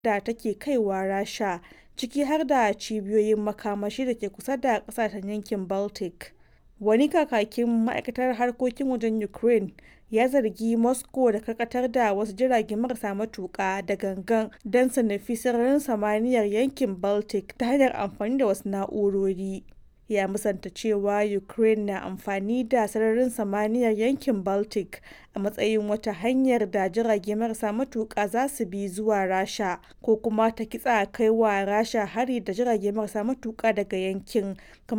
da take kaiwa Rasha, ciki har da cibiyoyin makamashi da ke kusa da ƙasashen yankin Baltic. Wani kakakin ma'aikatar harkokin wajen Ukraine ya zargi Moscow da karkatar da wasu jirage marasa matuƙa da gangan don su nufi sararin samaniyar yankin Baltic ta hanyar amfani da wasu na'urori. Ya musanta cewa Ukraine na amfani da sararin samaniyar yankin Baltic a matsayin wata hanyar da jirage marasa matuƙa za su bi zuwa Rasha ko kuma ta kitsa kai wa Rasha hari da jirage marasa matuƙa daga yankin.